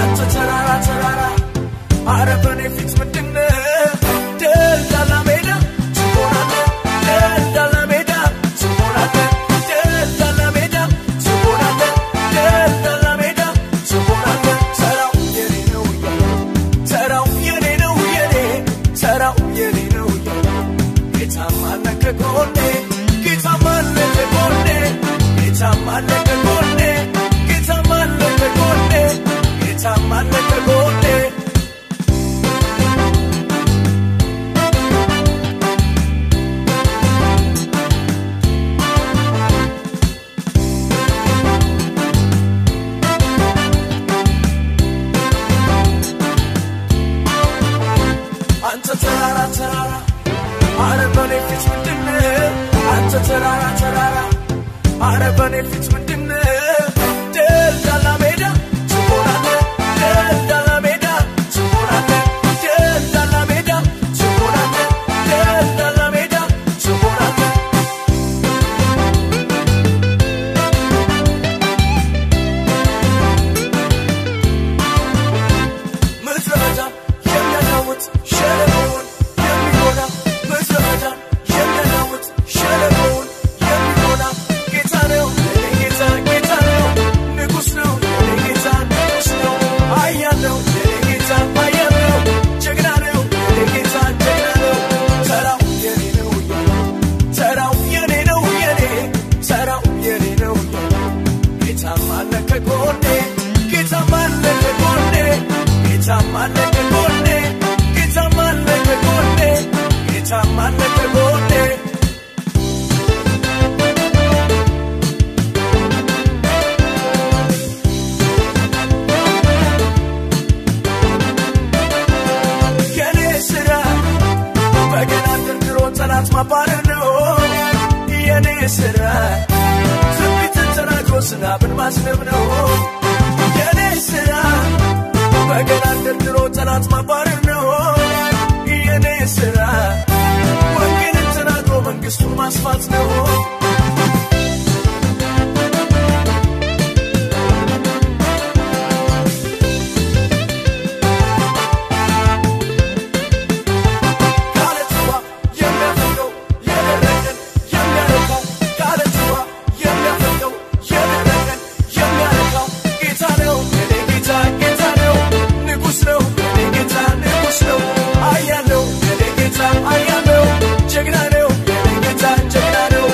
አንተ ተራራ ተራራ አረ በኔ ፊት ምንድነው ደልዳላ ሜዳ ትሆናለህ ደልዳላ ሜዳ ትሆናለህ ደልዳላ ሜዳ ትሆናለህ ደልዳላ ሜዳ ትሆናለህ ተራው የኔ ነው እያለ ተራው የኔ ነው የኔ ተራው የኔ ነው እያለ ጌታም አለ ከጎኔ ጌታም አለ ከጎኔ ጌታም አለ ከጎኔ ጌታም አለ ከጎኔ ጌታም አለ ከጎኔ አንተ ተራራ ተራራ አረ በኔ ፊት ምንድነው አንተ ተራራ ተራራ አረ በኔ ፊት ምንድነው ደልዳላ ሜዳ ትሆናለህ ደልዳላ ሜዳ ትሆናለህ ደልዳላ ሜዳ ትሆናለህ ደልዳላ ሜዳ ትሆናለህ ምድረ በዳ የሚያናውጥ ሸለቆውን የሚሞላ ምድረ በዳ የሚያናውጥ ሸለቆውን የሚሞላ ጌታ ነው የኔ ጌታ ጌታ ነው ንጉሥ ነው የኔ ጌታ ንጉሥ ነው ኃያል ነው የኔ ጌታ ኃያል ነው ጀግና ነው የኔ ጌታ ጀግና ነው ተራው የኔ ነው የኔ ተራው የኔ ነው የኔ ተራው የኔ ነው የኔ ጌታም አለ ከጎኔ ጌታም አለ ከጎኔ ጌታም አለ ከጎኔ ጌታም አለ ከጎኔ ጌታም አለ ከጎኔ የኔ ስራ በገና ደርድሮ ጠላት ማባረር ነው የኔ ስራ ትንቢትን ተናግሮ ዝናብን ማዝነብ ነው የኔ ስራ በገና ደርድሮ ጠላት ማባረር ነው የኔ ስራ ወንጌልን ተናግሮ መንግስቱን ማስፋት ነው ካለትዋ የሚያፈቀው የደረቀን የሚያረካው ካለትዋ የሚያፈቀው የደረቀን የሚያረካው ጌታ ነው የኔ ጌታ ጌታ ነው ንጉሥ ነው የኔ ጌታ ንጉሥ ነው ኃያል ነው የኔ ጌታ ኃያል ነው ጀግና ነው የኔ ጌታ ጀግና ነው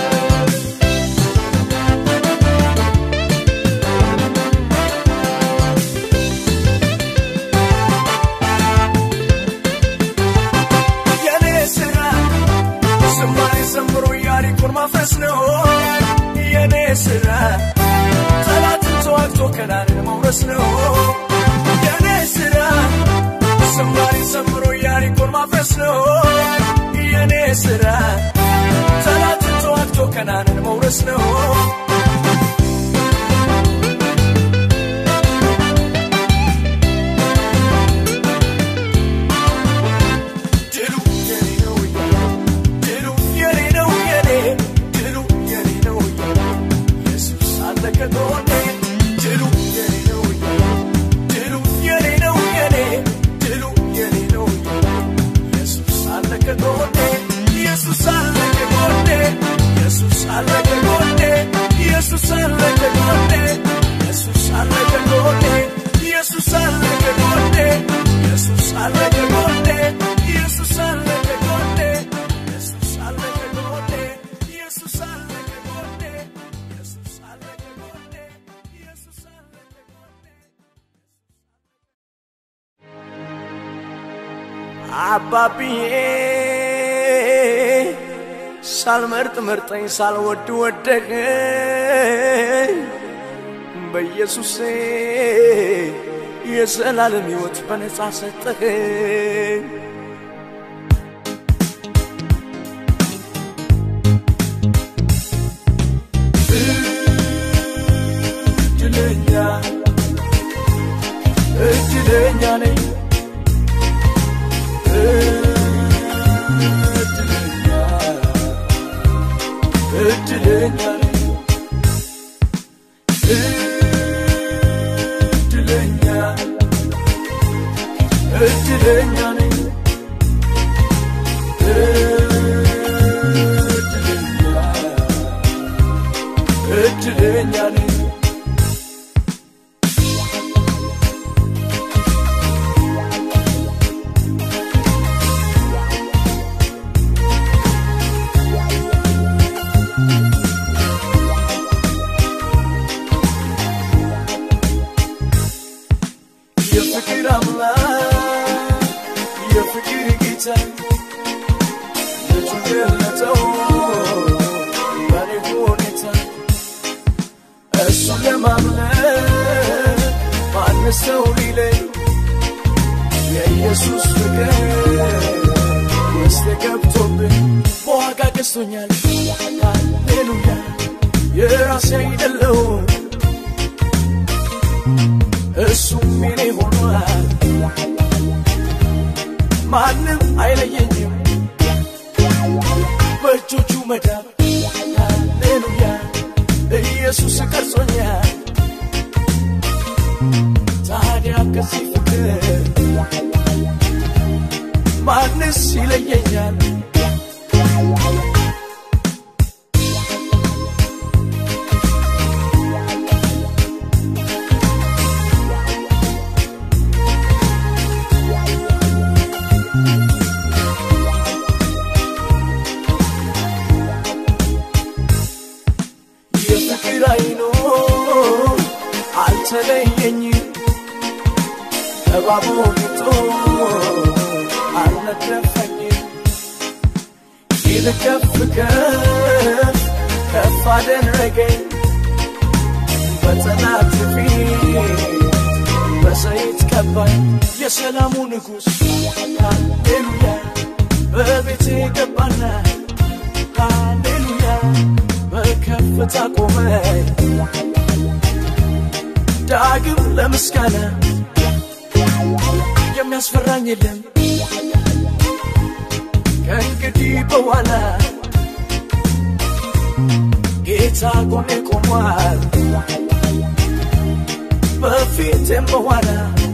የኔ ስራ ዝማሬ ዘምሮ ኢያሪኮን ማፍረስ ነው የኔ ስራ ጠላትን ተዋግቶ ከናንን መውረስ ነው የኔ ስራ ዝማሬ ዘምሮ ኢያሪኮን ማፍረስ ነው የኔ ስራ ጠላትን ተዋግቶ ከናንን መውረስ ነው ድሉ የኔ ነው እያለ ድሉ የኔ ነው የኔ ድሉ የኔ ነው እያለ ኢየሱስ አለ ከጎኔ ድሉ የኔ ነው እያለ ድሉ የኔ ነው የኔ ድሉ የኔ ነው እያለ ኢየሱስ አለ ከጎኔ ኢየሱስ አለ ከጎኔ ኢየሱስ አለ ከጎኔ ኢየሱስ አለ ከጎኔ ኢየሱስ አለ ከጎኔ ኢየሱስ አለ ከጎኔ ኢየሱስ አለ ከጎኔ ኢየሱስ አለ ከጎኔ ኢየሱስ አለ ከጎኔ ኢየሱስ አለ ከጎኔ ኢየሱስ አለ ከጎኔ ኢየሱስ አለ ከጎኔ አባብዬ ሳልመርጥ መርጠኝ ሳልወድ ወደኸኝ በኢየሱሴ የዘላለም ሕይወት በነፃ ሰጠኸኝ እድለኛ እድለኛ ነኝ እድለኛ እድለኛ ነኝ እድለኛ እድለኛ ነኝ እድለኛ እድለኛ ነኝ የፍቅር አምላክ የፍቅር ጌታ ልጁ ገለጠው በኔ ሁኔታ እሱን ለማምለክ ማንስ ሰው ሊለኝ የኢየሱስ ፍቅር ውስጥ ገብቶብኝ በዋጋ ገዝቶኛል ሃሌሉያ የራሴ አይደለሁም እሱም የኔ ሆኗል ማንም አይለየኝም በእጆቹ መዳብ ሃሌሉያ ኢየሱስ ቀርጾኛል ታዲያ ከዚህ ፍቅር ማንስ ይለየኛል የፍቅር አይኖ አልተለየኝም እባቡ ጌጦ አልነደፈኝም ይልቅ ከፍ ከፍ ከፍ አደረገኝ በጠላት ፊት በዘይት ቀባኝ የሰላሙ ንጉሥ ሃሌሉያ በቤቴ ገባና ሃሌሉያ በከፍታ ቆመኝ ዳግም ለምስጋና የሚያስፈራኝ የለም ከእንግዲህ በኋላ ጌታ ጎኔ ቆሟል በፊቴም በኋላ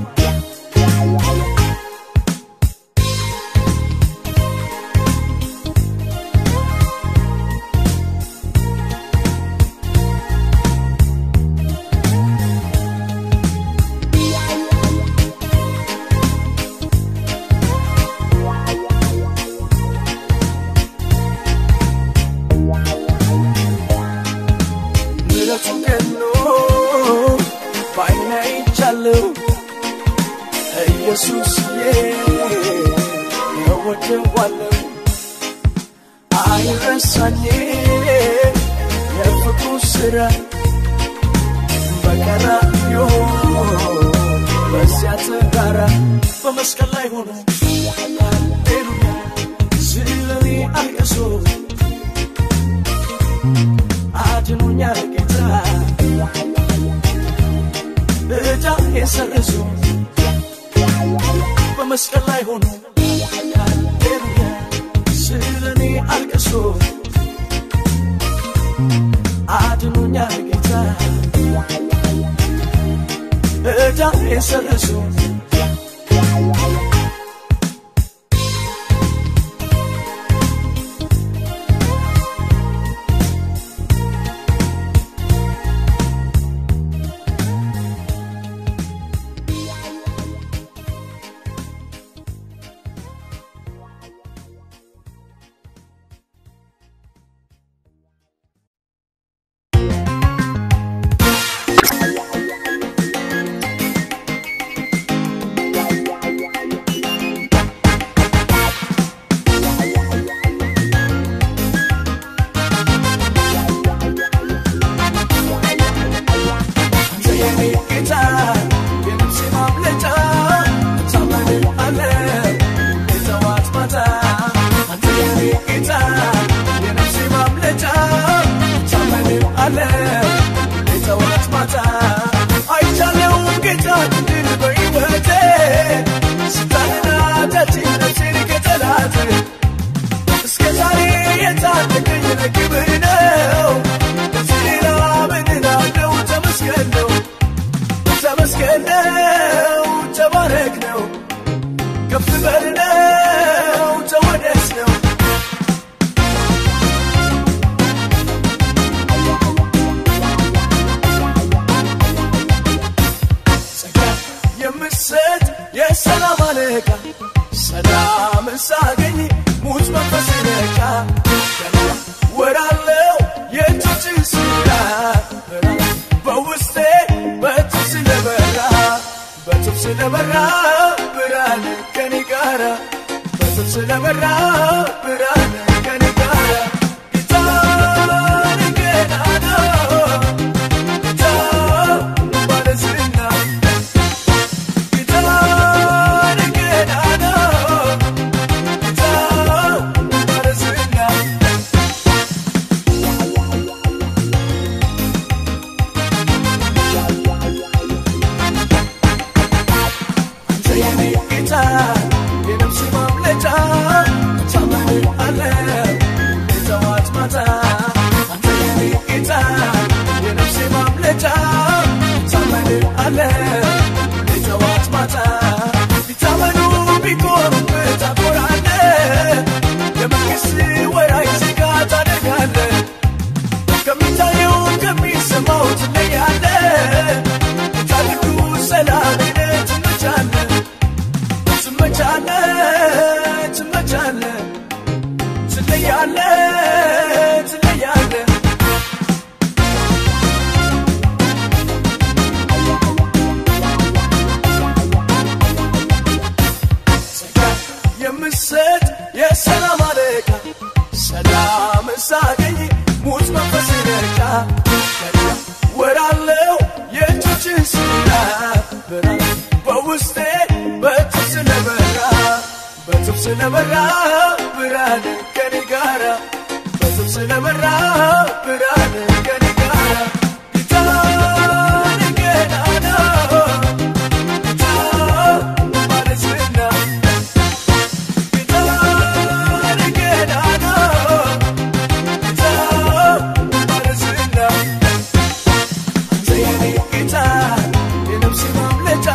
ምሕረቱ ገኖ በዓይኔ አይቻለሁ ኢየሱስዬ እወደዋለሁ አይረሳኝ የፍቅሩ ሥራ በቀራንዮ በዚያ ተራራ በመስቀል ላይ ሆኖ ሃሌሉያ ስለኔ አልቅሶ አድኖኛል ጌታ እዳ የሰርዞ በመስቀል ላይ ሆኖ ሃሌሉያ ስለኔ አልቅሶ አድኖኛል ጌታ እዳ የሰርዞ የምሰጥ የሰላም አለቃ ሰላምን ሳገኝ ሙት መንፈስ ነቃ ገና ወራለው የእጆችን ስራ በውስጤ በትብ ስለበራ በትብ ስለበራ ብርሃን ከኔ ጋራ በትብ ስለበራ ብርሃን ከኔ ጋራ ጌታን ገናና ጌታ ባለዝና ጌታን ገናና ጌታ ባለዝና አንተ የኔ ጌታ የነፍሴ ማምለጫ ታመልክሃለሁ የጠዋት ማታ አንተ የኔ ጌታ የነፍሴ ማምለጫ ታመልክሃለሁ የጠዋት ማታ ቢታመኑ ቢቆሙብህ ታኮራለህ የመንግሥት ወራሽ ዜጋ ታደርጋለህ ከሚታየው ከሚሰማው ትለያለህ ታድጉ ሰላም ትመቻለህ ትመቻለህ ትመቻለህ ትለያለህ ትለያለህ ጸጋ የምሰጥ የሰላም አለቃ ሰላም ሳገኝ ሙት መንፈስ ነቃ ገና ወራለው የእጆችን ስራ ብራ በውስጤ በትብ ስለበራ በትብ ስለበራ ብርሃን ከኔ ጋራ በትብ ስለበራ ብርሃን ከኔ ጋራ ጌታን ገናና ጌታ ባለዝና ጌታን ገናና ጌታ ባለዝና አንተ የኔ ጌታ የነፍሴ ማምለጫ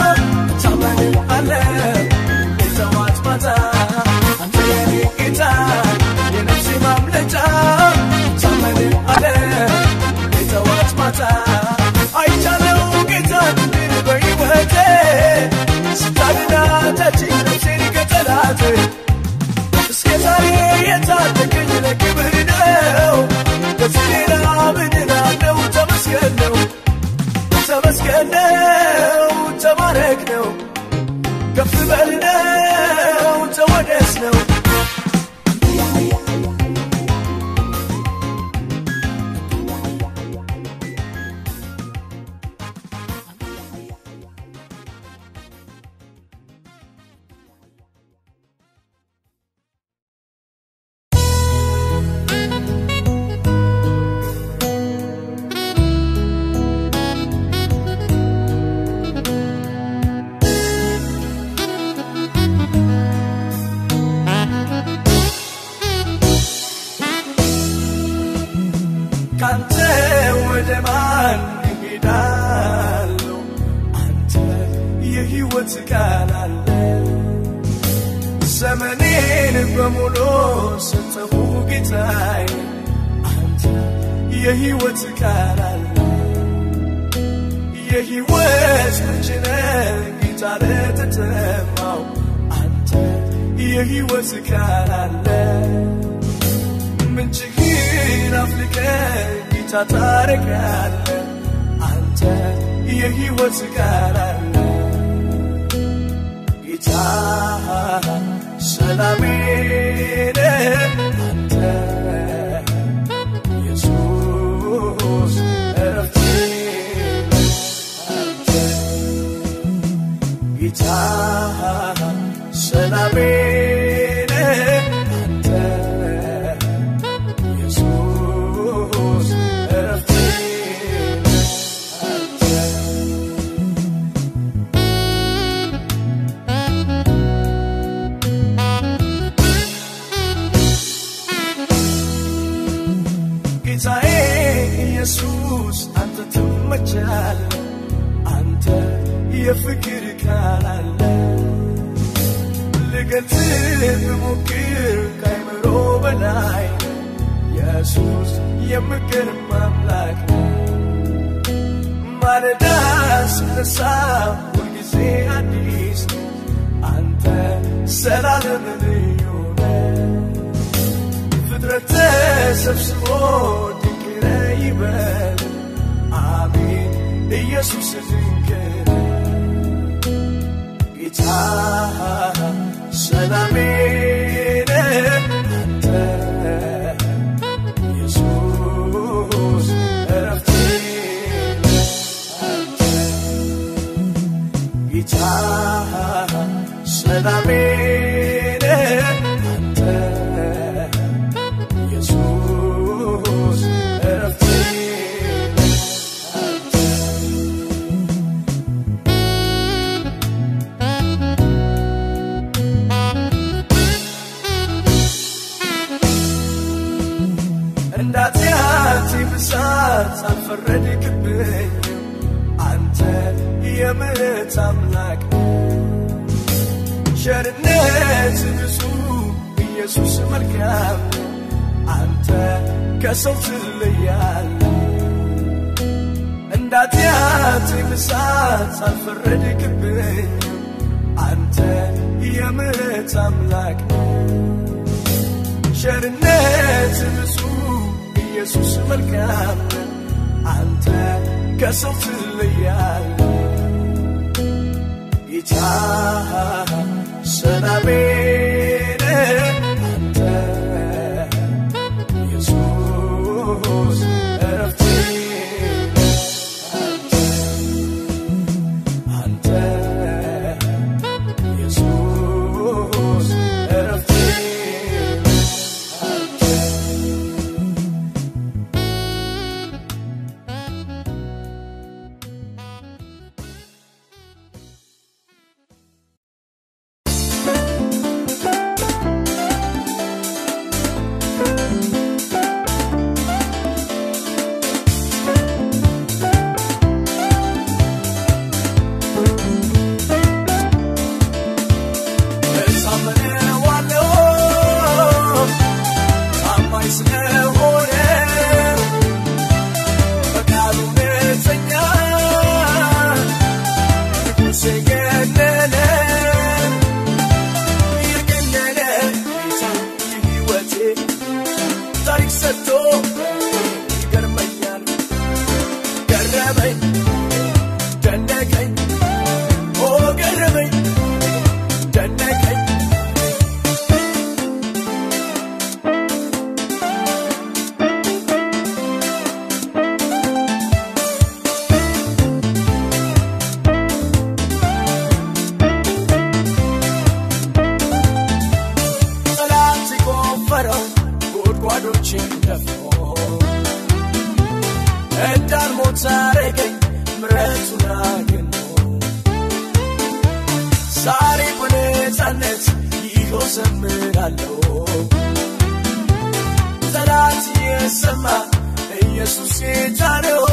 ታመልክሃለሁ የጠዋት ማታ አንተ የኔ ጌታ የነፍሴ ማምለጫ ታመልክሃለሁ የጠዋት ማታ አይቻለው ጌታ ድል በሕይወቴ ስታድና ታችኝ ነፍሴን ከጠላት እስከ ዛሬ የታደገኝ ለክብር ነው ከዚህ ሌላ ምን እላለሁ ተመስገን ነው ተመስገን ነው ተባረክ ነው ከፍ በል ነው ተወደስ ነው ካንተ ወደ ማን እሄዳለሁ? አንተ የሕይወት ቃል አለ። ዘመኔን በሙሉ ሰጠሁ ጌታዬ፣ አንተ የሕይወት ቃል አለ። የሕይወት ምንጭ ነህ ጌታ ለተጠማው፣ አንተ የሕይወት ቃል አለ። ምንጭህን አፍልቀ ጌታ ታረጋለ አንተ የሕይወት ቃል አለ ጌታ ሰላሜ ነህ አንተ ኢየሱስ እረፍቴ ነህ አንተ ጌታ ሰላሜ ነህ አንተ ኢየሱስ እረፍቴ ነህ አንተ ጌታዬ ኢየሱስ አንተ ትመቻለህ አንተ የፍቅር ቃል አለ ልገልጽህ ብሞክር ከአይምሮ በላይ ነህ። ኢየሱስ የምገርም አምላክ ነህ። ማለዳ ስነሳ ሁልጊዜ ጊዜ አዲስ ነው አንተ ዘላለም ልዩ ነህ ፍጥረት ተሰብስቦ ድንቅ ነህ ይበል አሜን ኢየሱስ ድንቅ ነህ ጌታ ሰላሜ ነህ አንተ ኢየሱስ እረፍቴ ነህ አንተ ጌታ ሰላሜ ነህ አንተ ኢየሱስ እረፍቴ ነህ አንተ እንዳትያት ብዛት አልፈረድክብኝ አንተ የምሕረት አምላክ ቸርነት ብዙ ኢየሱስ መልካም አንተ ከሰው ትለያለ እንዳትያት ብዛት አልፈረድክብኝ አንተ የምሕረት አምላክ ቸርነት ብዙ ኢየሱስ መልካም አንተ ከሰው ትለያለ ጌታ ሰላሜ ነህ አንተ ኢየሱስ እረፍቴ ነህ አንተ አንተ ኢየሱስ እረፍቴ ነህ አንተ እታመነዋለሁ ታማኝ ስለሆነ በቃሉ እውነተኛ ንጉሴ ገነነ የገነነ ጌታ የሕይወቴ ታሪክ ሰጥቶ ይገርመኛል ገረመኝ ደነቀኝ ኦ ገረመኝ ደነቀኝ ጠላት የቆፈረው ጉድጓዶችን ደፍኖ እንዳልሞት አረገኝ ምሕረቱን አግኖ ዛሬ በነፃነት ይኸው ዘምራለሁ ጠላት የሰማ ኢየሱስ ጌታ ነው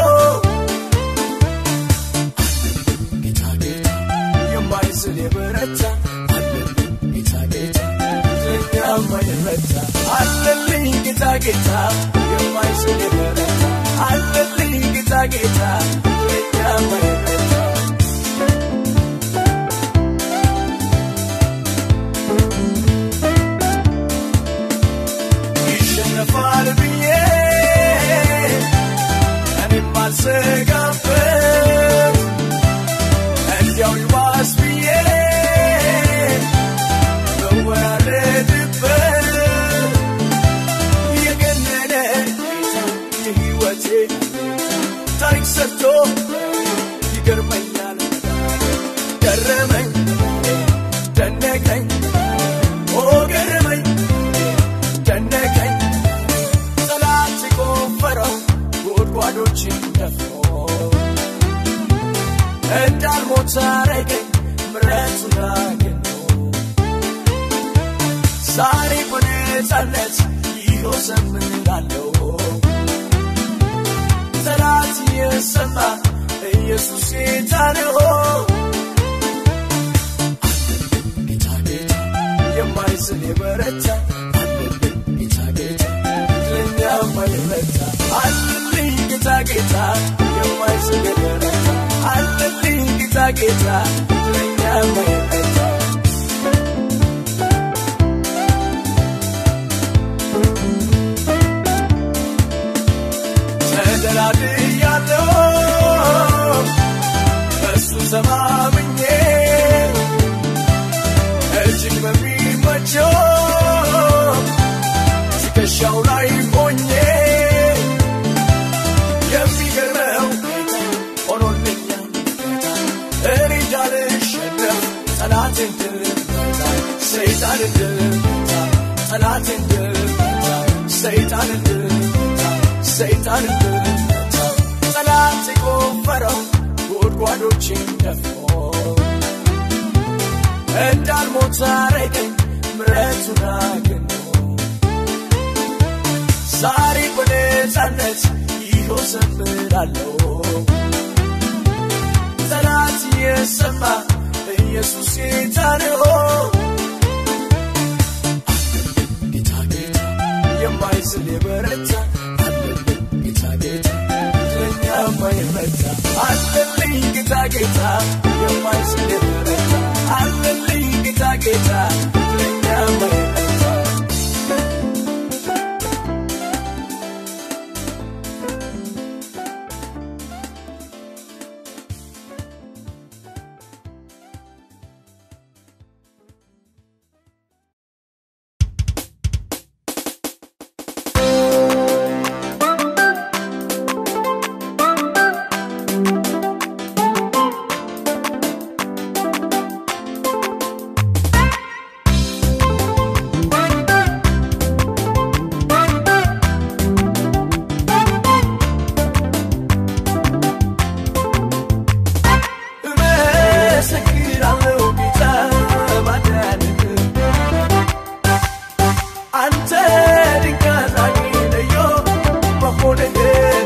ጌታ ጌታ የማይዝል የበረታ አለልኝ ጌታ ጌታ ለኛ የማይረታ አለልኝ ጌታ ጌታ የማይዝል የበረታ አለልኝ ጌታ ጌታ ለኛ የማይረታ ይሸነፋል ብዬ እኔም አልሰጋበት እንዲያው ይባስ ብዬ መወራረድበት የገነነ ጌታ የሕይወቴ ታሪክ ሰርቶ ይገርመኛል ገረመኝ ደነቀኝ ኦ ገረመኝ ደነቀኝ ጠላት የቆፈረው ጉድጓዶችን ደፍኖ እንዳልሞት አረገኝ ምሕረቱን አግኖ ዛሬ በነፃነት ይኸው ዘምራለሁ ጠላት የሰማ ኢየሱስ ጌታ ነው ጌታ ጌታ የማይዝል የበረታ አለልኝ ጌታ ጌታ ለኛ የማይረታ አለልኝ ጌታ ጌታ የማይዝል የበረታ አለልኝ ጌታ ጌታ ለእኛ ማይረታ ተደላድያለሁ እሱ ተማምኜ እጅግ በሚመቸው ትከሻው ላይ ሆኜ የሚገርመው ጌታ ሆኖልኛል እኔ እንዳልሸነፍ ጠላቴን ድል መታ ሰይጣንን ድል መታ ጠላቴን ድል መታ ሰይጣንን ድል መታ ሰይጣንን ድል መታ ጠላት የቆፈረው ጉድጓዶችን ደፍኖ እንዳልሞት አረገኝ ምረቱን አግኖ ዛሬ በነፃነት ይኸው ዘምራለሁ ጠላት የሰማ ኢየሱስ ጌታ ነው ጌታ ጌታ የማይዝል የበረታ አለልኝ ጌታ ጌታ ለእኛ የማይረታ አለልኝ ጌታ ጌታ የማይዝል የበረታ አለልኝ ጌታ ጌታ ለእኛ የማይረታ እመሰክራለሁ ጌታ ማዳንህን አንተ ድንቅ አድራጊ ልዩ መሆንህን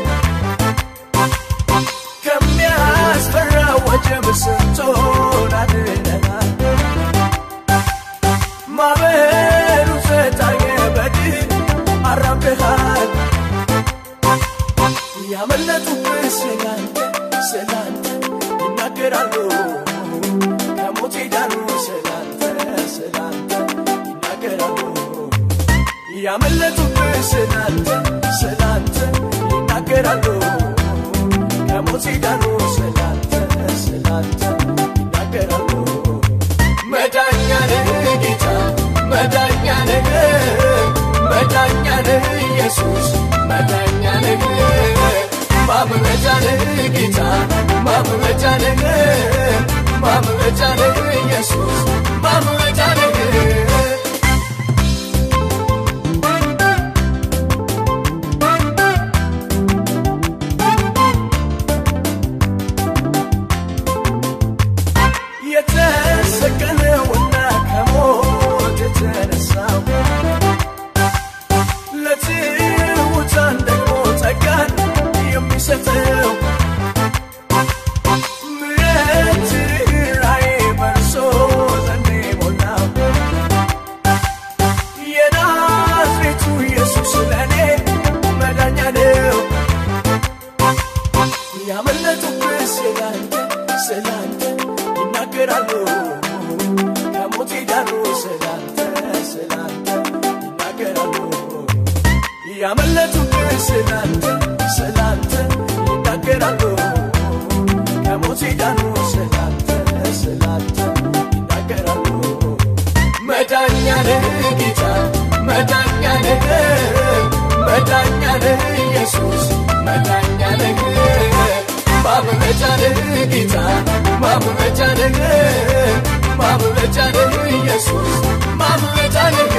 ከሚያስፈራ ወጀብ ስንቶን አድነሃል ማዕበሉ ዘጣየ በድል አራምደሃል ያመለጡብህ ስላንተ ስላንተ ይናገራሉ ከሞት ዳኑ ስላንተ ስላንተ ይናገራሉ ያመለጡብህ ስላንተ ስላንተ ይናገራሉ ከሞት ዳኑ ስላንተ ስላንተ ይናገራሉ መዳኛ ነህ ጌታ መዳኛ ነህ መዳኛ ነህ ኢየሱስ መዳኛ ነህ ማምለጫ ነህ ጌታ ማምለጫ ነህ ማምለጫ ነህ ኢየሱስ ማምለጫ ነህ የተሰቀለውና ከሞት የተነሳው ለትሑታን ደግሞ ጸጋን የሚሰጠው ምሕረት ርኅራኄ በእርሱ ዘንድ የሞላው የናዝሬቱ ኢየሱስ ለእኔ መዳኛ ነው ያመለጡብህ ስላንተ ስላንተ ይናገራሉ ከሞት ዳኑ ስላንተ ስላንተ ይናገራሉ ያመለጡብህ ስላንተ ስላንተ ይናገራሉ ከሞት ዳኑ ስላንተ ስላንተ ይናገራሉ መዳኛ ነህ ጌታ መዳኛ ነህ መዳኛ ነህ ኢየሱስ መዳኛ ነህ ማምለጫ ነህ ጌታ ማምለጫ ነህ ማምለጫ ነህ ኢየሱስ ማምለጫ ነህ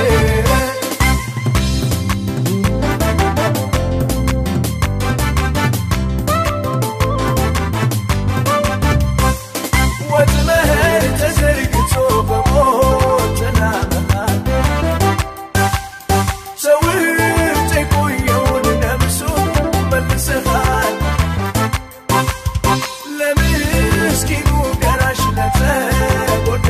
ወጥመድ ተዘርግቶ በሞት ተናመሃል ሰውርት የቆየውን ነፍሱን መልሰሃል ለምስኪኑ ደራሽ ለተጎዳ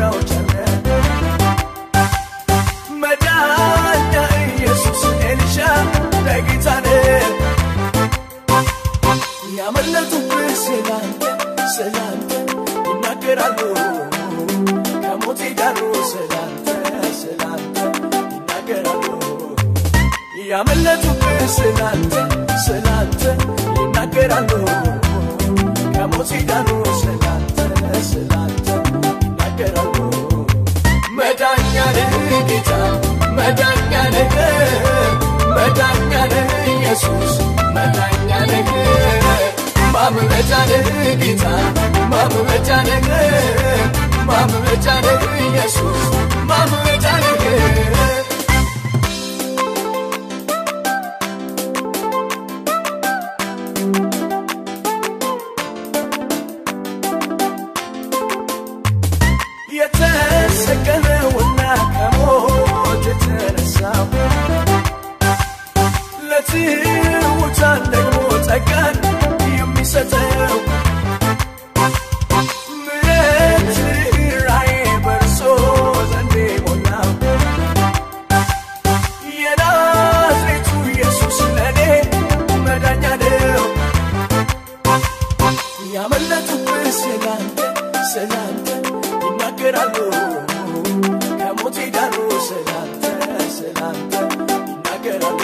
ከሞት ዳኑ ስላንተ ስላንተ ይናገራሉ ያመለጡብህ ስላንተ ስላንተ ይናገራሉ ከሞት ዳኑ ስላንተ ስላንተ ይናገራሉ መዳኛ ነህ ጌታ መዳኛ ነህ መዳኛ ነህ ኢየሱስ መዳኛ ነህ ማምለጫ ነህ ጌታ ማምለጫ ነህ ማምለጫ ነህ ኢየሱስ ማምለጫ ነህ የተሰቀለውና ከሞት የተነሳው ለትሑታን ደግሞ ጸጋን የሚሰጠው ምሕረት ርኅራኄ በእርሱ ዘንድ የሞላው የናዝሬቱ ኢየሱስ ለእኔ መዳኛ ነው። ያመለጡብህ ስላንተ ስላንተ ይናገራሉ ከሞት ዳኑ ስላንተ ስላንተ ይናገራሉ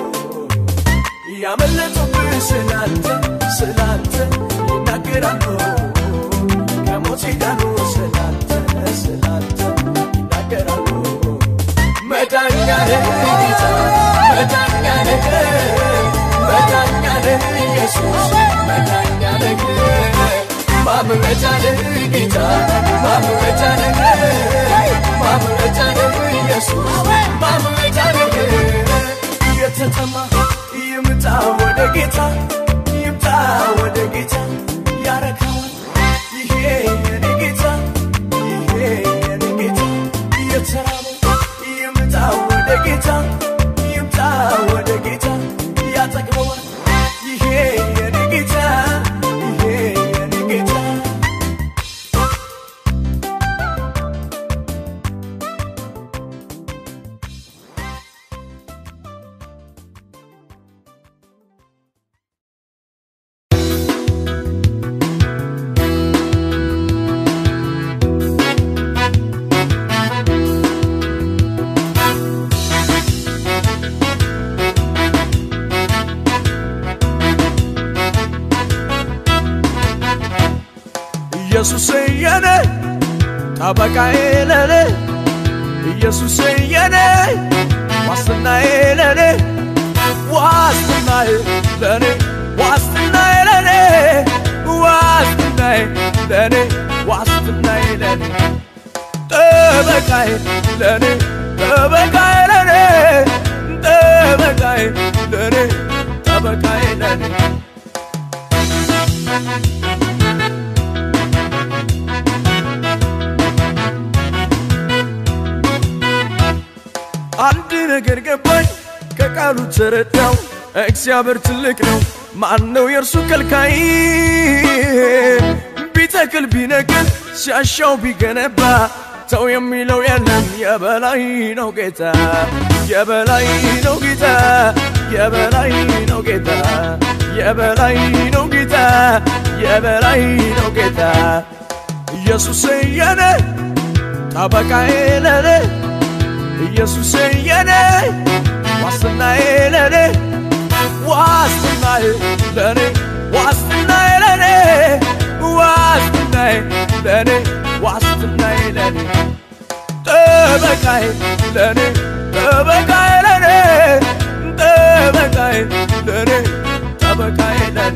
ያመለጡብህ ስላንተ ስላንተ ይናገራሉ ከሞት ዳኑ ስላንተ ስላንተ ይናገራሉ መዳኛ ነህ ጌታ መዳኛ ነህ መዳኛ ነህ ኢየሱስ መዳኛ ነህ ማምለጫ ነህ ጌታ ማምለጫ ነህ ማምለጫ ነህ ኢየሱስ ማምለጫ ነህ የተጠማ ይምጣ ወደ ጌታ ይምጣ ወደ ጌታ ያረካዋል ይሄ የኔ ጌታ ይሄ የኔ ጌታ የተራበ ይምጣ ወደ ጌታ ይምጣ ወደ ጌታ ያጠግበዋል ይሄ የኔ ጌታ ይሄ የኔ ጌታ ኢየሱስ የኔ ጠበቃዬ ለኔ ኢየሱስ የኔ ዋስትናዬ ለኔ ዋስትናዬ ለኔ ዋስትናዬ ለኔ ዋስትናዬ ለኔ ዋስትናዬ ለኔ ጠበቃዬ ለኔ ጠበቃዬ ለኔ ጠበቃዬ ለኔ ጠበቃዬ ለኔ አንድ ነገር ገባኝ ከቃሉ ተረዳው እግዚአብሔር ትልቅ ነው ማን ነው የእርሱ ከልካይ ቢተክል ቢነቅል ሲያሻው ቢገነባ ተው የሚለው የለም የበላይ ነው ጌታ የበላይ ነው ጌታ የበላይ ነው ጌታ የበላይ ነው ጌታ የበላይ ነው ጌታ ኢየሱስ የኔ ጠበቃዬ ለኔ ኢየሱስ የኔ ዋስትናዬ ለኔ ዋስትናዬ ለኔ ዋስትናዬ ለኔ ዋስትናዬ ለኔ ዋስትናዬ ለኔ ጠበቃዬ ለኔ ጠበቃዬ ለኔ ጠበቃዬ ለኔ ጠበቃዬ ለኔ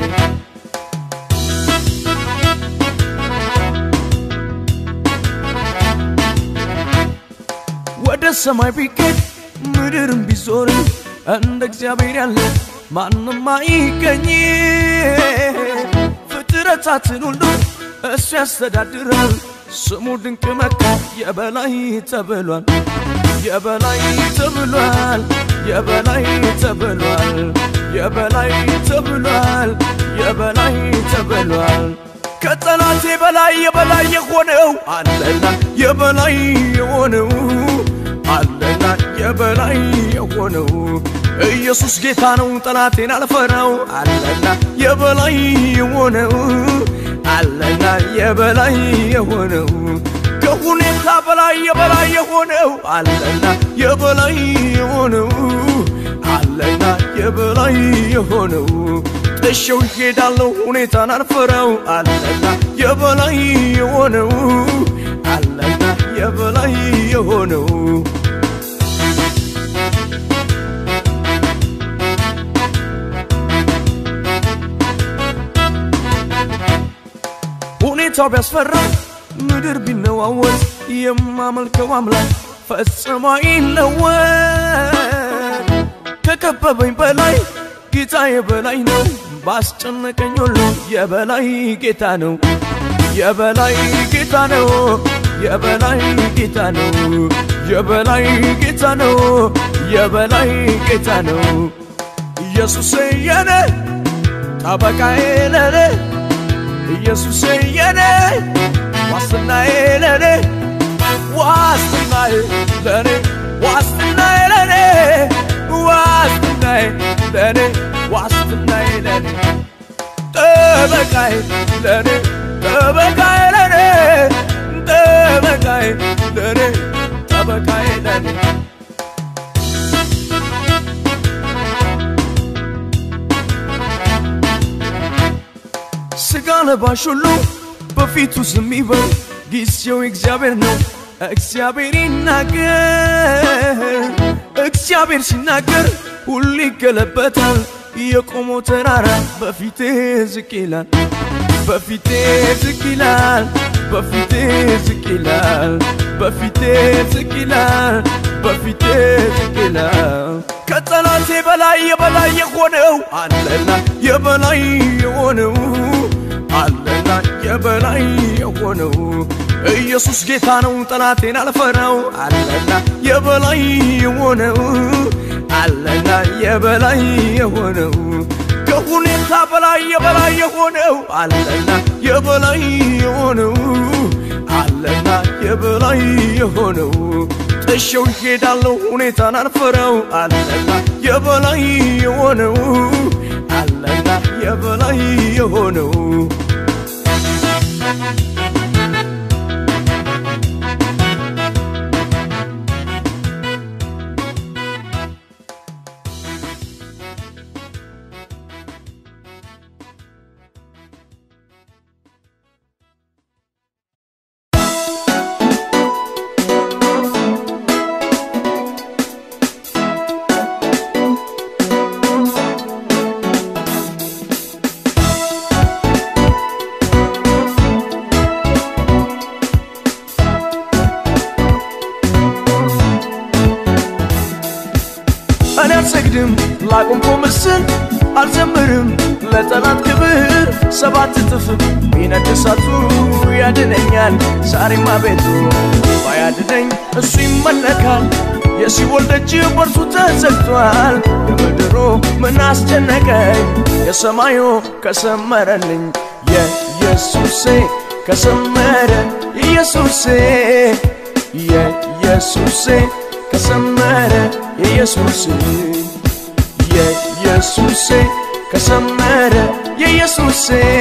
ወደ ሰማይ ቢኬድ ምድርም ቢዞር እንደ እግዚአብሔር ያለ ማንም አይገኝ ፍጥረታትን ሁሉ እሱ ያስተዳድራል ስሙ ድንቅ መካር የበላይ ተብሏል የበላይ ተብሏል የበላይ ተብሏል የበላይ ተብሏል የበላይ ተብሏል ከጠላቴ በላይ የበላይ የሆነው አለና የበላይ የሆነው አለና የበላይ የሆነው ኢየሱስ ጌታ ነው ጠላቴን አልፈራው አለና የበላይ የሆነው አለና የበላይ የሆነው ከሁኔታ በላይ የበላይ የሆነው አለና የበላይ የሆነው አለና የበላይ የሆነው ጥሼው ይሄዳለሁ ሁኔታን አልፈራው አለና የበላይ የሆነው አለና የበላይ የሆነው ሁኔታው ቢያስፈራ ምድር ቢነዋወጥ የማመልከው አምላክ ፈጽሞ ይለወጥ ከከበበኝ በላይ ጌታዬ በላይ ነው ባስጨነቀኝ ሁሉ የበላይ ጌታ ነው የበላይ ጌታ ነው የበላይ ጌታ ነው የበላይ ጌታ ነው የበላይ ጌታ ነው ኢየሱስ የኔ ጠበቃዬ ለኔ ኢየሱስ የኔ ዋስትናዬ ለኔ ዋስትናዬ ለኔ ዋስትናዬ ለኔ ዋስትናዬ ለኔ ዋስትናዬ ለኔ ጠበቃዬ ለኔ ጠበቃዬ ለኔ ጠበቃዬ ለኔ ጠበቃዬ ለኔ ስጋ ለባሽ ሁሉ በፊቱ ዝም ይበል፣ ጊዜው እግዚአብሔር ነው። እግዚአብሔር ይናገር፣ እግዚአብሔር ሲናገር ሁሉ ይገለበታል። የቆመው ተራራ በፊቴ ዝቅ ይላል፣ በፊቴ ዝቅ ይላል፣ በፊቴ ዝቅ ይላል፣ በፊቴ ዝቅ ይላል፣ በፊቴ ዝቅ ይላል። ከጠላቴ በላይ የበላይ የሆነው አለና የበላይ የሆነው አለና የበላይ የሆነው ኢየሱስ ጌታ ነው፣ ጠላቴን አልፈራው። አለና የበላይ የሆነው አለና የበላይ የሆነው ከሁኔታ በላይ የበላይ የሆነው አለና የበላይ የሆነው አለና የበላይ የሆነው ጥሼው ይሄዳለሁ ሁኔታን አልፈራው። አለና የበላይ የሆነው አለና የበላይ የሆነው እኔ አልሰግድም ላቆምኮ ምስል አልዘምርም ለጠላት ክብር ሰባት እጥፍ ቢነድ እሳቱ ያድነኛል ዛሬማ ቤቱ ባያድነኝ እሱ ይመለካል የሲኦል ደጅ በርሱ ተዘግቷል የምድሩ ምን አስጨነቀኝ የሰማዩ ከሰመረልኝ የኢየሱሴ ከሰመረ ኢየሱሴ የኢየሱሴ ከሰመረ የኢየሱስ የኢየሱስ ከሰመረ የኢየሱስ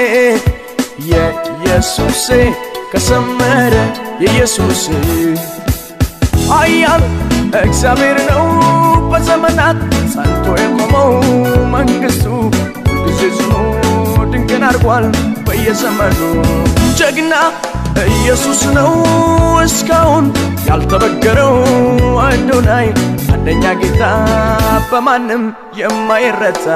የኢየሱስ ከሰመረ የኢየሱስ ኃያል እግዚአብሔር ነው በዘመናት ጸንቶ የቆመው መንግስቱ ሁልጊዜ ጽኑ ድንቅን አድርጓል በየዘመኑ ጀግና ኢየሱስ ነው እስካሁን ያልተበገረው አዶናይ አንደኛ ጌታ በማንም የማይረታ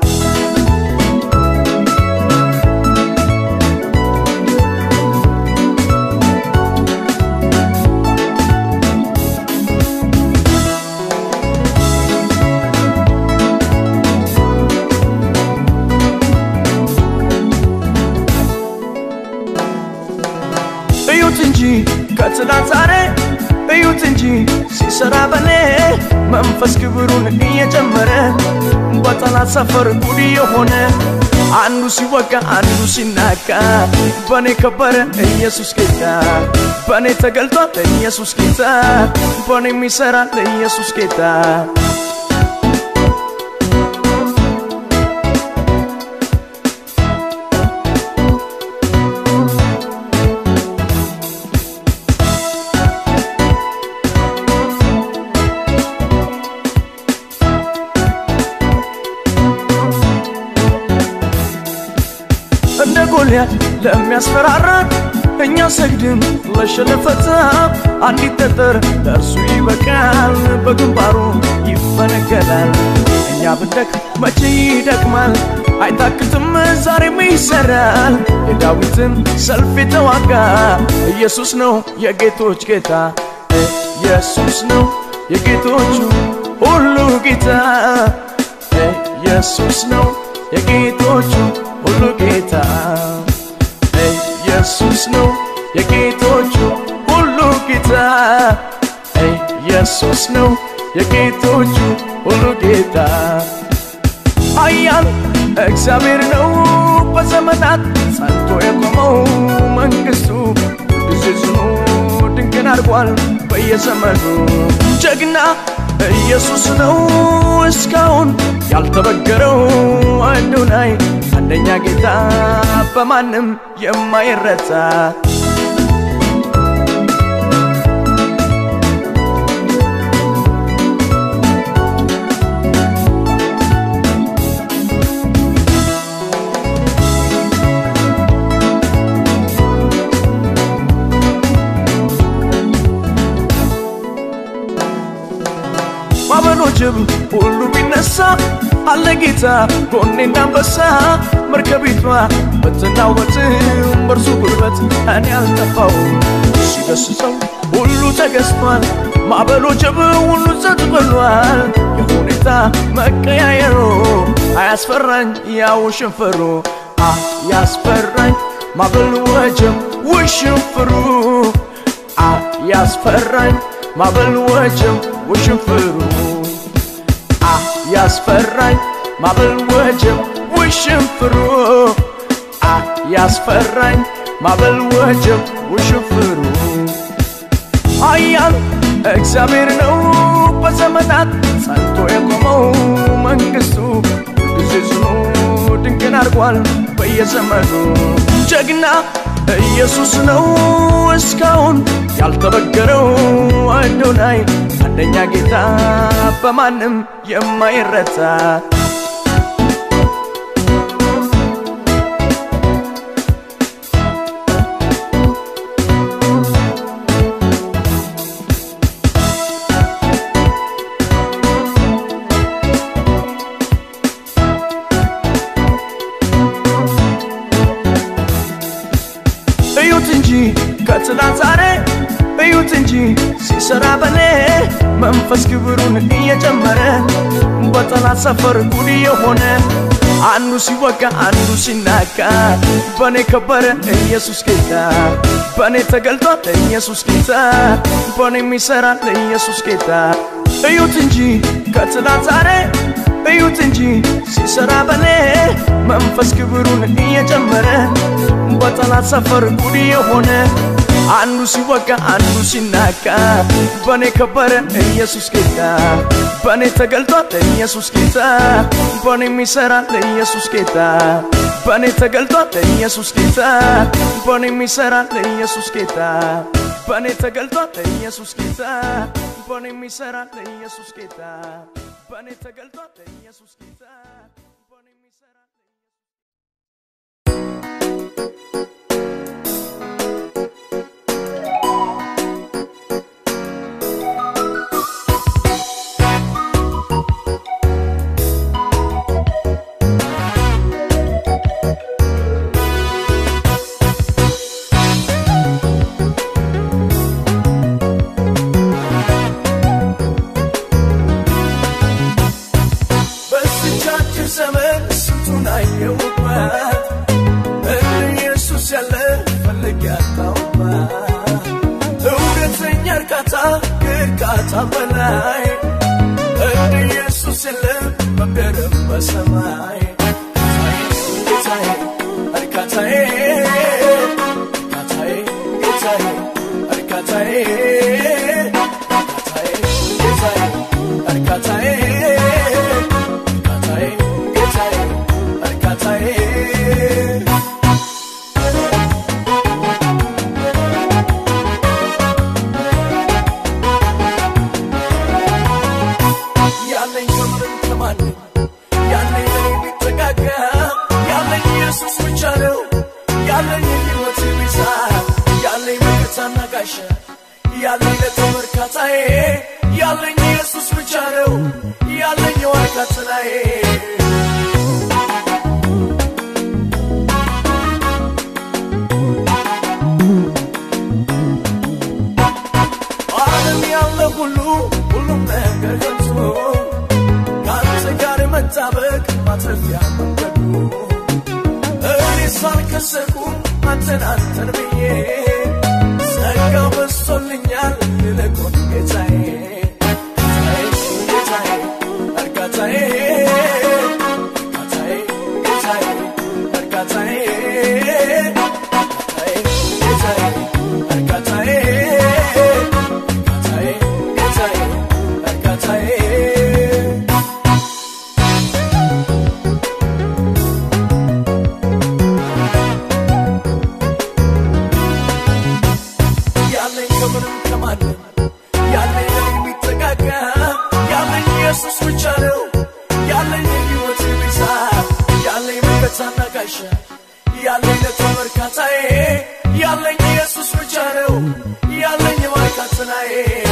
እዩት እንጂ ከትናንት ዛሬ እዩት እንጂ ሲሰራ በኔ መንፈስ ክብሩን እየጨመረ በጠላት ሰፈር ጉድ የሆነ አንዱ ሲወጋ አንዱ ሲናቃ በኔ ከበረ ኢየሱስ ጌታ በኔ ተገልጧል ኢየሱስ ጌታ በኔ የሚሰራ ኢየሱስ ጌታ ጎልያድ ለሚያስፈራራን እኛ ሰግድም ለሸለፈታ አንዲት ጠጠር ለእርሱ ይበቃል፣ በግንባሩ ይፈነገላል። እኛ ብንደክ መቼ ይደክማል፣ አይታክትም ዛሬም ይሰራል። የዳዊትን ሰልፍ የተዋጋ ኢየሱስ ነው የጌቶች ጌታ፣ ኢየሱስ ነው የጌቶቹ ሁሉ ጌታ፣ ኢየሱስ ነው የጌቶቹ ሁሉ ጌታ ኢየሱስ ነው የጌቶቹ ሁሉ ጌታ ኢየሱስ ነው የጌቶቹ ሁሉ ጌታ ኃያል እግዚአብሔር ነው በዘመናት ጸንቶ የቆመው መንግሥቱ ጊዜ ጽኑ ድንቅን አድርጓል በየዘመኑ ጀግና ኢየሱስ ነው እስካሁን ያልተበገረው አዶናይ አንደኛ ጌታ በማንም የማይረታ ማዕበሎችም ሁሉ ቢነሳ አለ ጌታ ጎኔ እንዳንበሳ መርከቢቷ ብትናወጥም በእርሱ ጉልበት እኔ አልጠፋውም። ሲገስጸው ሁሉ ተገዝቷል፣ ማዕበሎችም ሁሉ ጸጥ ብሏል። የሁኔታ መቀያየሩ አያስፈራኝ ያው ሽንፈሩ አያስፈራኝ ማዕበል ወጀብ ውሽንፍሩ አያስፈራኝ ማዕበል ወጀብ ውሽንፍሩ አያስፈራኝ ማዕበል ወጀብ ውሽንፍሩ አያስፈራኝ ማዕበል ወጀብ ውሽንፍሩ ኃያል እግዚአብሔር ነው በዘመናት ጸንቶ የቆመው መንግሥቱ ጊዜ ጽኑ ድንቅን አድርጓል በየዘመኑ ጀግና ኢየሱስ ነው እስካሁን ያልተበገረው አዶናይ አንደኛ ጌታ በማንም የማይረታ እዩት እንጂ ከትላንት ዛሬ እዩት እንጂ ሲሰራ በኔ መንፈስ ክብሩን እየጨመረ በጠላት ሰፈር ጉድ የሆነ አንዱ ሲወጋ አንዱ ሲናጋ በኔ ከበረ ኢየሱስ ጌታ በኔ ተገልጧል ኢየሱስ ጌታ በኔ የሚሰራ ኢየሱስ ጌታ እዩት እንጂ ከትላንት ዛሬ እዩት እንጂ ሲሰራ በኔ መንፈስ ክብሩን እየጨመረ በጠላት ሰፈር ጉድ የሆነ አንዱ ሲወጋ አንዱ ሲናጋ በኔ ከበረ ኢየሱስ ጌታ በኔ ተገልጧል ኢየሱስ ጌታ በኔ የሚሰራ ኢየሱስ ጌታ በኔ ተገልጧል ኢየሱስ ጌታ በኔ የሚሰራ ኢየሱስ ጌታ በኔ ተገልጧል ኢየሱስ ጌታ በኔ የሚሰራ ኢየሱስ ጌታ በኔ ተገልጧል ኢየሱስ ጌታ በኔ የሚሰራ በስቻችን ዘመን ስንቱን አየሁባት እንደ ኢየሱስ ያለ ፈልግ ያጣሁባት እውነተኛ እርካታ ከእርካታ በላይ እንደ ኢየሱስ የለም በምድርም በሰማይ ጌታዬ እርካታዬ እርካታዬ ጌታዬ እርካታዬ እርካታዬ ጌታዬ እርካታዬ እርካታዬ ጌታዬ እርካታዬ ያለኝ ከምንም ከማንም ያለኝ ለኔ ሁሉ ሁሉም ነገር ከንቱ ከአንተ ጋር መጣበቅ ማትረፊያ መንገዱ እኔ ሳልከሰርኩም አንተን አንተን ብዬ ጸጋው በዝቶልኛል ይልቁን ጌታዬ ጌታዬ እርጋታዬ እርጋታዬ ጌታዬ እርጋታዬ ጌታዬ እርጋታዬ እርጋታዬ ጌታዬ እርጋታዬ ያለኝ ከምንም ከማንም ያለኝ ለኔ የሚጠጋጋ ያለኝ ኢየሱስ ብቻ ነው ያለኝ የሕይወት ቤዛ ያለኝ መከታና ጋሻ ያለኝ ለተመርካታዬ ያለኝ ኢየሱስ ብቻ ነው ያለኝ የማርካትናዬ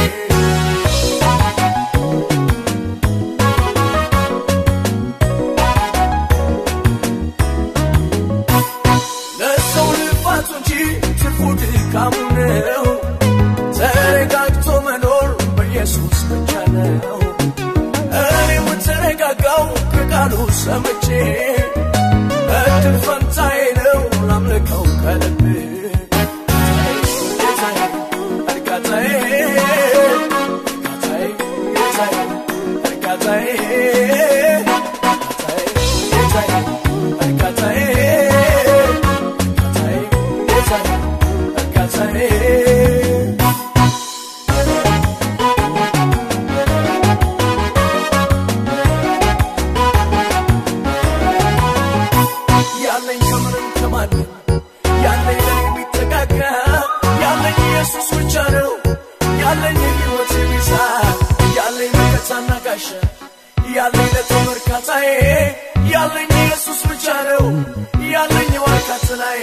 ለሰው ልፋቱ እንጂ ትርፉ ድካሙ ነው። ተረጋግቶ መኖር በኢየሱስ ብቻ ነው። እኔ የምትረጋጋው ከቃሉ ሰምቼ እድል ፈንታዬ ነው ላምልከው ከልብ ጌታዬ እርጋታዬ እርጋታዬ ጌታዬ እርጋታዬ ጌታዬ እርጋታዬ ያለኝ ከምንም ከማንም ያለኝ ለኔ የሚጠጋጋ ያለኝ ኢየሱስ ብቻ ነው ያለኝ የሕይወት ቤዛ ያለኝ መከታና ጋሻ ያለኝ ለተመርካታዬ ያለኝ ኢየሱስ ብቻ ነው ያለኝ የዋርካትናዬ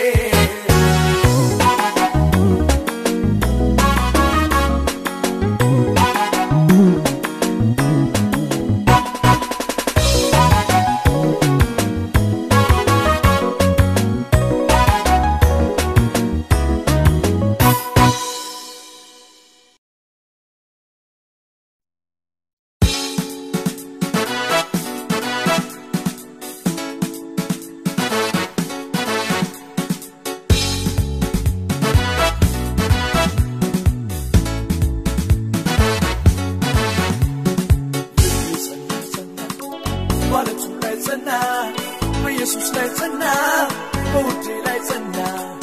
ማለቱ ላይ ጸና በኢየሱስ ላይ ጸና በውዴ ላይ ጸና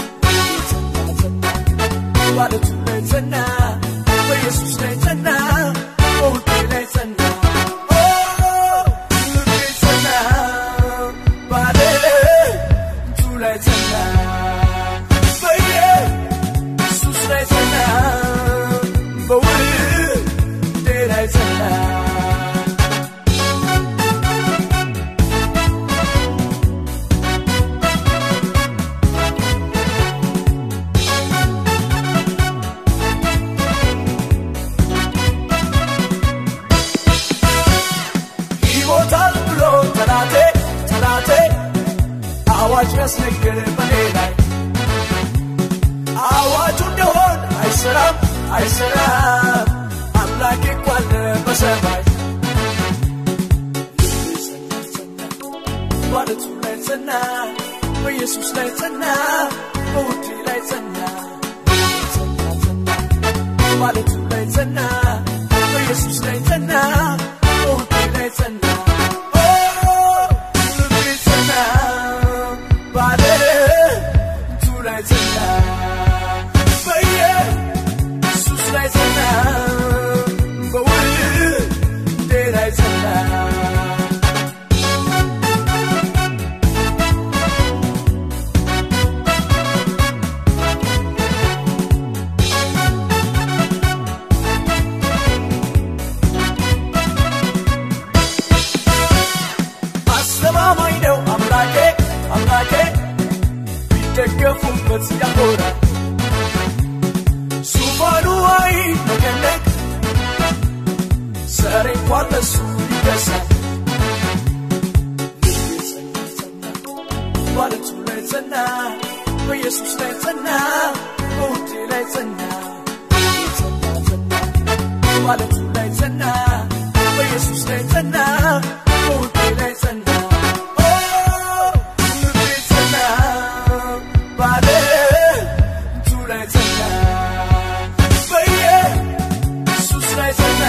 ማለቱ ላይ ጸና በኢየሱስ ላይ ጸና በውዴ ላይ ጸና ኦ፣ ልቤ ጸና ባለቱ ላይ ጸና በኢየሱስ ላይ ጸና በውዴ ላይ ጸና ይሞታል ብሎ ጠላቴ ጠላቴ አዋጅ ያስነገረ በኔ ላይ አዋጁ እንደሆን አይሰራም አይሰራም አምላኬ እኮ አለ በሰማይ ማለቱ ላይ ጸና በኢየሱስ ላይ ጸና በውዴ ላይ ጸና ማለቱ ላይ ጸና በኢየሱስ ላይ ጸና በውዴ ላይ ጸና ኦ፣ ልቤ ጸና ባለቱ ላይ ጸና በኢየሱስ ላይ ጸና በውዴ ላይ ጸና አስተማማኝ ነው አምላኬ አምላኬ ቢደገፉበት ያኮራል ዙፋኑ አይነቀነቅ ዘሬ እንኳን ለሱ ይገዛል ማለቱ ላይ ጸና በኢየሱስ ላይ ጸና በውዴ ላይ ጸና ባለቱ ላይ ጸና በኢየሱስ ላይ ጸና በውዴ ላይ ጸና ኦ ልቤ ጸና ባለቱ ላይ ጸና በኢየሱስ ላይ ጸና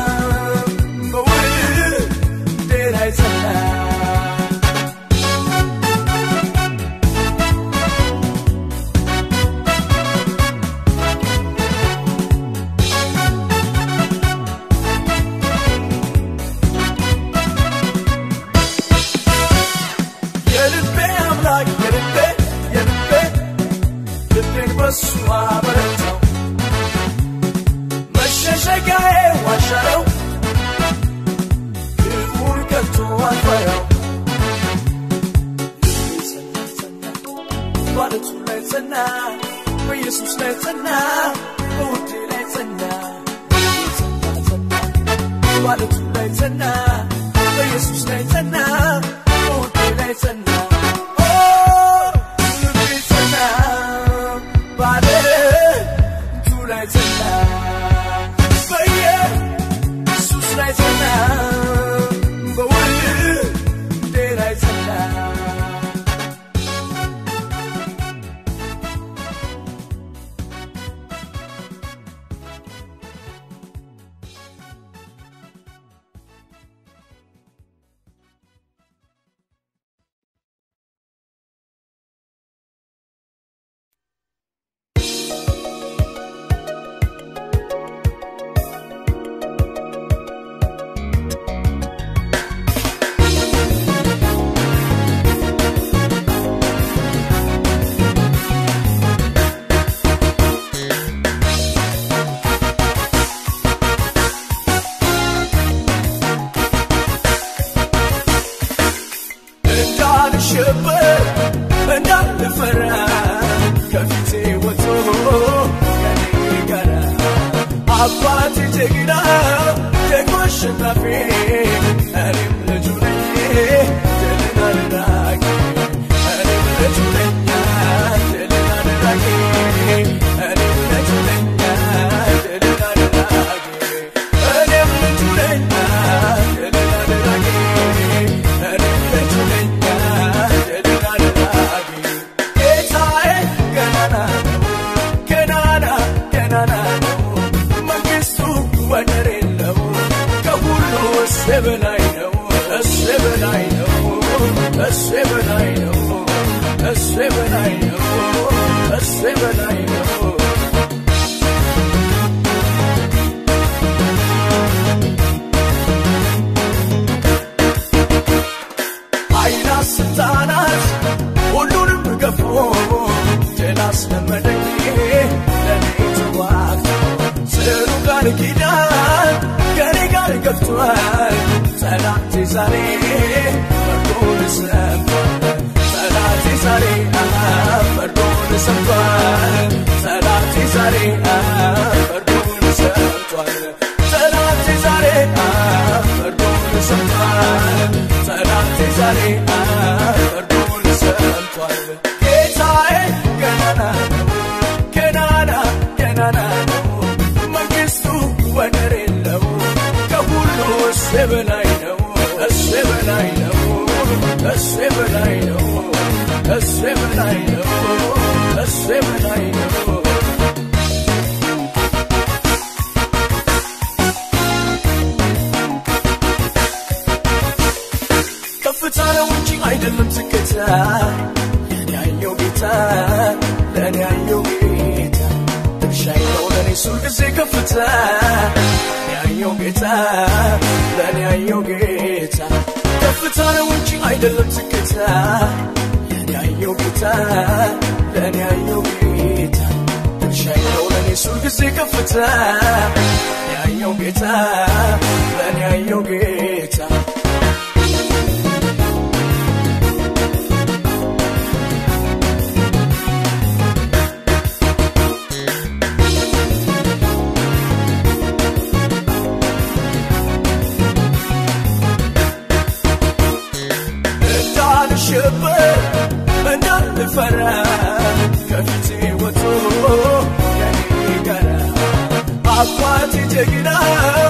በውዴ ላይ ጸና የልቤ አምላክ የልቤ የልቤ ልቤን በሱ አበረታው መሸሸጊያዬ ዋሻ ነው ክፉን ከቶ አልፈራው ልቤ ጸና ጸና ባለቱ ላይ ጸና በኢየሱስ ላይ ጸና በውዴ ላይ ጸና ልቤ ጸና ጸና ባለቱ ላይ ጸና በኢየሱስ ላይ ጸና በውዴ ላይ ጸና ኦ ልቤ ጸና ባለቱ ላይ ጸና በኢየሱስ ላይ ጸና በውዴ ላይ ጸና እንዳልሸበር እንዳልፈራ ከፊቴ ወጥቶ ከኔ ጋር አባቴ ጀግና ደግሞ አሸናፊ እኔም ልጁ ነኝ ድልን አድራጊ እኔም ልጁ ነኝ ድልን አድራጊ እኔም ልጁ ነኝ ድልን አድራጊ እኔም ልጁ ነኝ ድልን አድራጊ እኔም ልጁ ነኝ ድልን አድራጊ ጌታዬ ገናና ነው ገናና ገናና ነው መንግስቱ ወደር የለው ከሁሉ እሱ በላይ ነው እሱ በላይ ነው እሱ በላይ ነው እሱ በላይ ነው እሱ በላይ ነው ኃይል ስልጣናት ሁሉንም ገፎ ድል አስለመደኝ ለኔ ተዋግቶ ጽኑ ቃል ኪዳን ከኔ ጋር ገብቷል ጠላቴ ዛሬ ፈርዶን ሰምቷል ጠላቴ ዛሬ አሃ ፈርዶን ሰምቷል ጠላቴ ዛሬ አሃ ፈርዶን ሰምቷል ጠላቴ ዛሬ አሃ ፈርዶን ሰምቷል ጠላቴ ዛሬ አሃ ፈርዶን ሰምቷል ጌታዬ ገናና ነው ገናና ገናና ነው መንግስቱ ወደር የለው ከሁሉ እሱ በላይ ነው እሱ በላይ ነው እሱ በላይ ነው እሱ በላይ ነው እሱ በላይ ነው ከፍታ ነው እንጂ አይደለም ዝቅታ ለእኔ ያየው ጌታ ለእኔ ያየው ጌታ ድርሻዬ ነው ለእኔ ሱል ጊዜ ከፍታ ለእኔ ያየው ጌታ ለእኔ ያየው ጌታ ከፍታ ነው እንጂ አይደለም ዝቅታ ለእኔ ያየው ጌታ ለእኔ ያየው ጌታ ድርሻዬ ነው ለእኔ ሱል ጊዜ ከፍታ ለእኔ ያየው ጌታ ለእኔ ያየው ጌታ እንዳልሸበር እንዳልፈራ ከፊቴ ወጥቶ ከኔ ጋር አባቴ ጀግና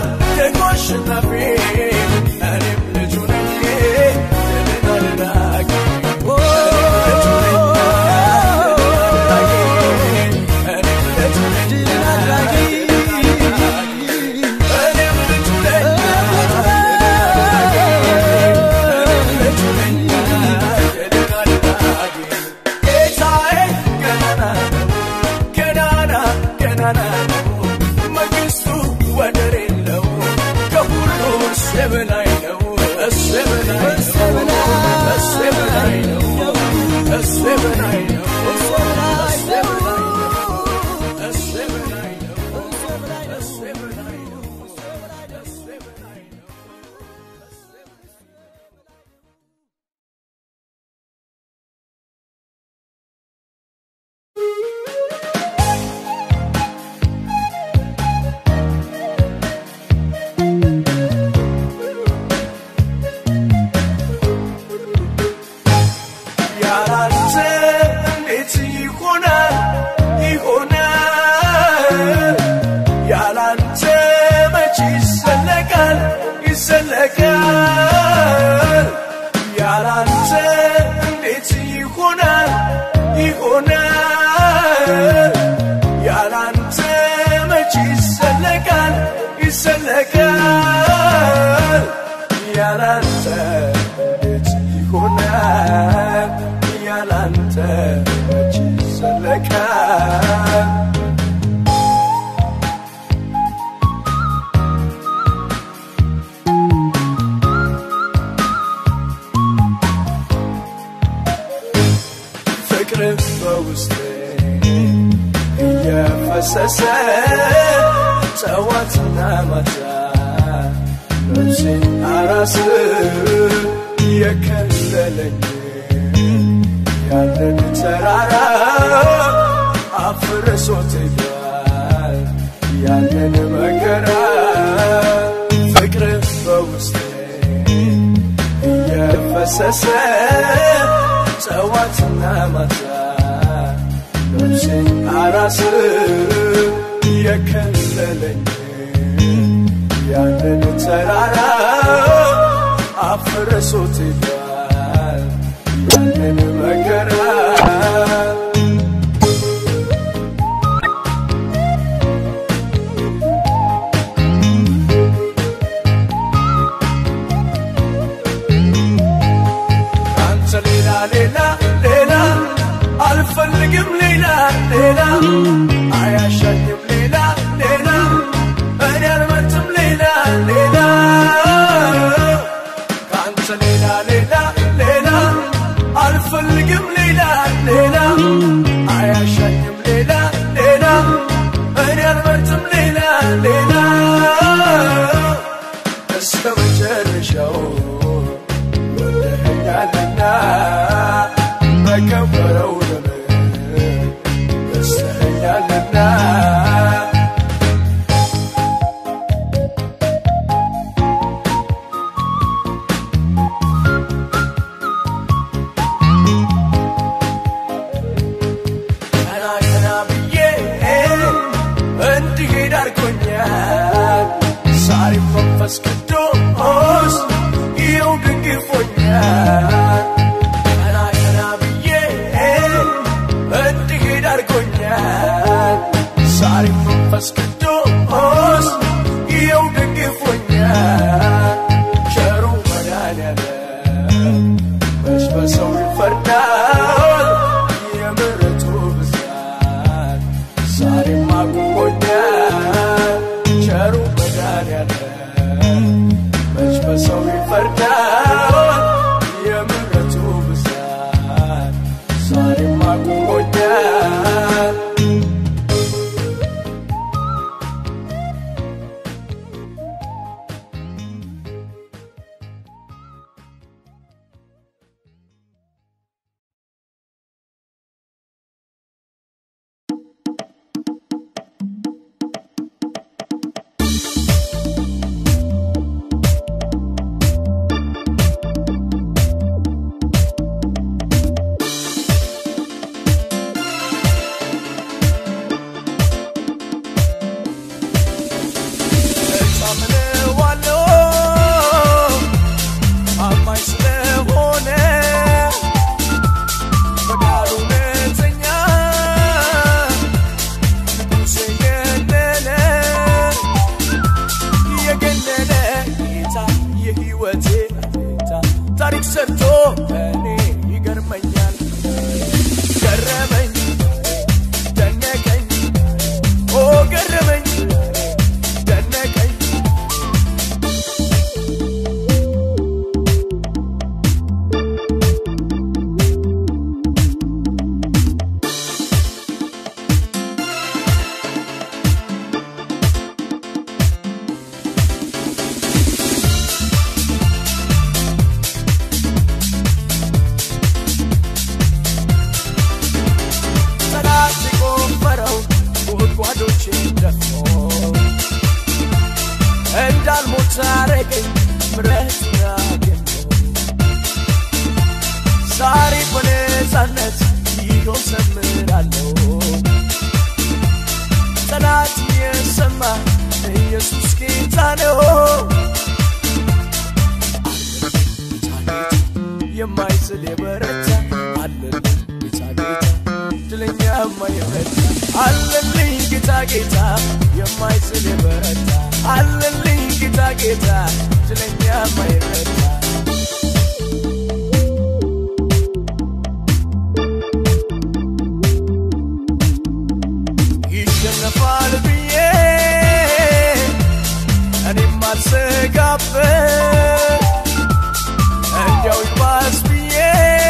ይዘለቃል? ያላንተ እንዴት ይሆናል? ያላንተ መች ይዘለቃል? ፍቅር በውስጤ እየፈሰሰ ጠዋትና ማታ ነፍሴ አራስ የከለለኝ ያንን ተራራ አፍርሶት ሄዷል ያንን መከራ ፍቅር በውስጤ እየፈሰሰ ጠዋትና ማታ ነፍሴ አራስ የከለለኝ ያንን ተራራ አፍርሶት ሄዷል ያንን መከራ አንተ ሌላ ሌላ ሌላ አልፈልግም ሌላ ሌላ አያሻኝም ሌላ ሌላ እኔ አልመርጥም ሌላ ሌላ ከአንተ ሌላ ሌላ ሌላ አልፈልግም ሌላ ሌላ አያሻኝም ሌላ ሌላ እኔ አልመርጥም ሌላ ሌላ እስከ መጨረሻው ወደኸኛልና በከበረው ደም ገዝተኸኛልና ቀና ቀና ብዬ እንድሄድ አድርጎኛል ዛሬም መንፈስ ቅዱስ ይኸው ደግፎኛል ቀና ቀና ብዬ እንድሄድ አድርጎኛል ዛሬም መንፈስ ቅዱስ ይኸው ደግፎኛል ቸሩ መድኃኒዓለም መች በሰው ይፈርዳል የምሕረቱ ብዛት ዛሬም አቁሞኛል ቸሩ መድኃኒዓለም መች በሰው ይፈርዳል የምሕረቱ ብዛት ዛሬም አቁሞኛል እታምነዋለሁ ታማኝ ስለሆነ በቃሉ እውነተኛ ንጉሴ የገነነ የገነነ ጌታ የሕይወቴ ጌታ ታሪክ ሰርቶ እኔ ይገርመኛል ገረመኝ ደነቀኝ ኦ ገረመኝ ደነቀኝ ጠላት የቆፈረው ጉድጓዶችን ደፍኖ እንዳልሞት አረገኝ ምሕረቱን አገኘሁ ዛሬ በነፃነት ይኸው ዘምራለሁ ጠላት የሰማ ኢየሱስ ጌታ ነው የማይዝል የበረታ አለልኝ ጌታ ጌታ ድለኛ የማይረታ አለልኝ ጌታ ጌታ የማይስል የበረታ አለልኝ ጌታ ጌታ ስለኛ የማይረታ ይሸነፋል ብዬ እኔም አልሰጋበት እንዲያው ይባስ ብዬ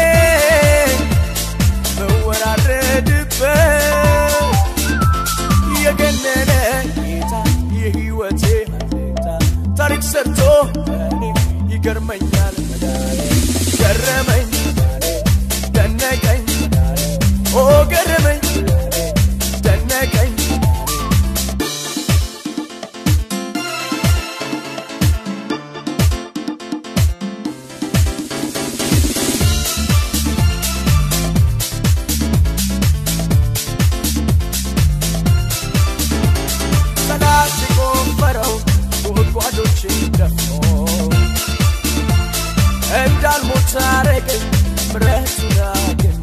መወራረድበት የገነነ ጌታ የሕይወቴ አለኝታ ታሪክ ሰርቶ እኔ ይገርመኛል መዳኔ ገረመኝ መዳኔ ደነቀኝ መዳኔ ኦ ገረመኝ መዳኔ ደነቀኝ መዳኔ ጠላት የቆፈረው ጉድጓዶችን ደፍኖ እንዳልሞት አረገኝ ምሕረቱን አግኝቶ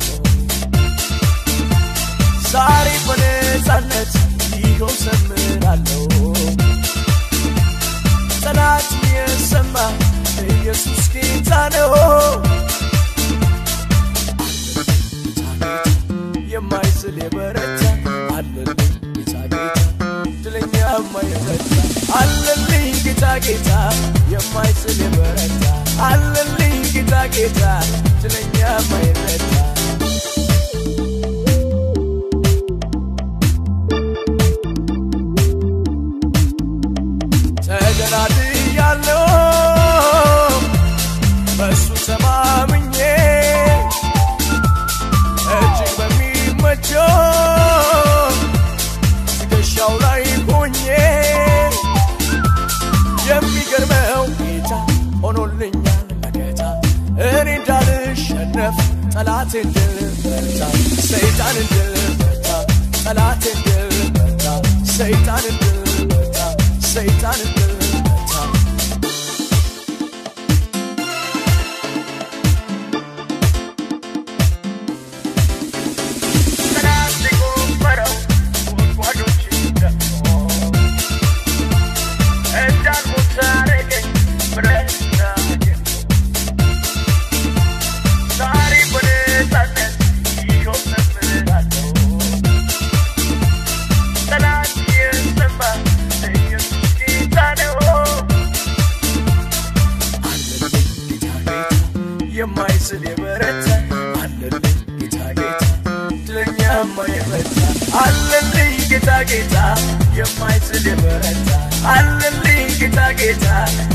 ዛሬ በነፃነት ይኸው ዘምራለሁ ጠላት የሰማ ኢየሱስ ጌታ ነው የማይስል የበረታ አለልኝ ጌታ ጌታ ድለኛ የማይረታ አለልኝ ጌታ ጌታ የማይስል የበረታ አለልኝ ጌታ ጌታ ድለኛ የማይረታ ተደላድያለሁ በእሱ ተማምኜ እጅግ በሚመቸው ትከሻው ላይ ሆኜ የሚገርመው ጌታ ሆኖልኛል መከታ እኔ እንዳልሸነፍ ጠላት እንድልበታ ሰይጣን እንድልበታ ጠላት እንድልበታ ሰይጣን እንድልበታ ሰይጣን እንድልበታ ጠላት የቆፈረው ጉድጓዶችን ደፍኖ እንዳልሞት አረገኝ ምሕረቱን አግኝቶ ዛሬ በነፃነት ይኸው ዘምራለሁ ጠላት የሰማ ኢየሱስ ጌታ ነው የማይስል የበረታ አለልኝ ጌታ ጌታ ድለኛ የማይረታ አለልኝ ጌታ ጌታ የማይስል የበረታ አለልኝ ጌታ ጌታ